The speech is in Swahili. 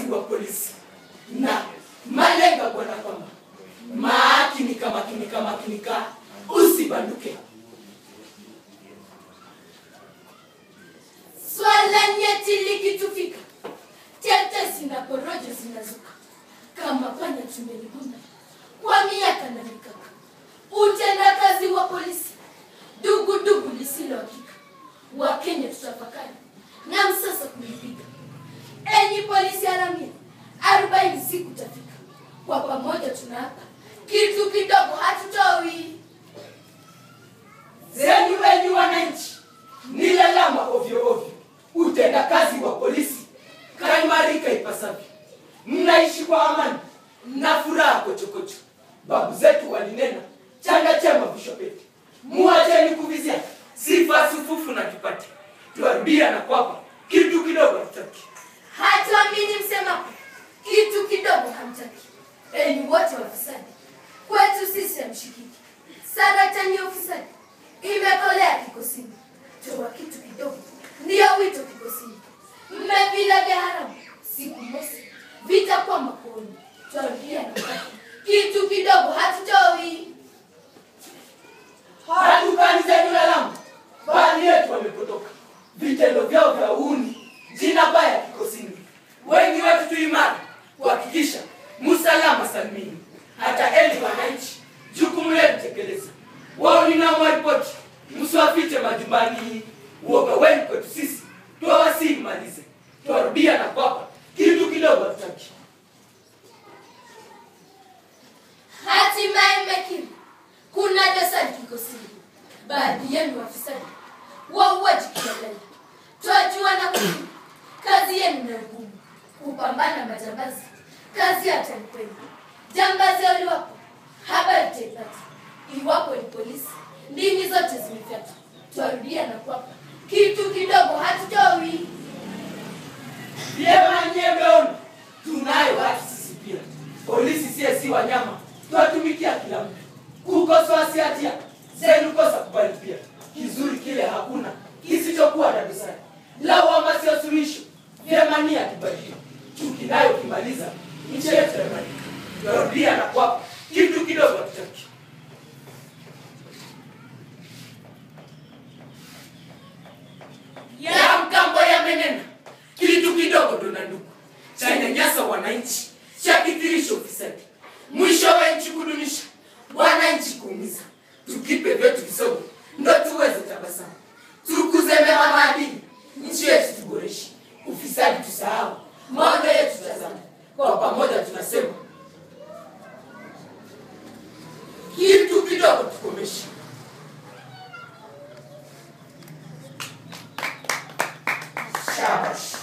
wa polisi na malenga bwana kwamba maakinika makinika makinika usibanduke Swala nyeti likitufika, tetesi na porojo zinazuka kama panya tumelibuna kwa miaka na mikaka. Utendakazi wa polisi dugudugu lisilo hakika. Wakenya tutafakari na msasa kulipiga. Enyi polisi haramia, arobaini siku tafika, kwa pamoja tunaapa kitu kidogo hatutoi. zenyu wenyu wananchi ni lalama ovyo ovyo utendakazi wa polisi kaimarika ipasavyo mnaishi kwa amani na furaha kochokocho babu zetu walinena chanda chema vishopeti muacheni kuvizia sifa sufufu na tupate twarudia na kwapa kitu kidogo tutaki hatuamini msemapo kitu kidogo hamtaki enyi wote wafisadi kwetu sisi hamshikiki saratani ya ufisadi imekolea kikosini toa kitu kidogo ndiyo wito kikosini mmevila vya haramu siku mosi vitakuwa makooni twarudia na kwapa kitu kidogo hatutoi hatukani zenyu lalama baadhi yetu wamepotoka vitendo vyao vya uhuni jina baya kikosini wengi wetu tuimara kuhakikisha musalama salmini hata eli wananchi jukumu letu tekeleza wao ninamwaripoti msiwafiche majumbani uoga wenu kwetu sisi twawasii malize twarudia na kwapa kitu kidogo hatutaki hatimaye mmekiri kuna dosari kikosini baadhi yenu wafisadi wauaji kiholela twajua na kujua kazi yenu na ugumu kupambana majambazi kazi hata ni kweli jambazi uliwapo habari taipata iwapo ni polisi ndimi zote zimefyatwa twarudia na kwapa kitu kidogo hatutoi vyema nyie mmeona tunayo haki sisi pia polisi sie si wanyama twatumikia kila mtu kukosoa si hatia zenu kosa kubali pia kizuri kile hakuna kisichokuwa na dosari lawama sio suluhisho vyema nia kibadili chuki nayo kimaliza nchi yetu yaimarika twarudia na kwapa kitu kidogo hatutaki ya mgambo yamenena kitu kidogo tuna ndugu chanyanyasa wananchi chakithirisha ufisadi mwisho wa nchi kudunisha wananchi kuumiza tukipe vyetu visogo ndo tuweze tabasamu tukuze mema maadili nchi yetu tuboreshe ufisadi tusahau maono yetu tazama kwa pamoja tunasema kitu kidogo tukomeshe shabash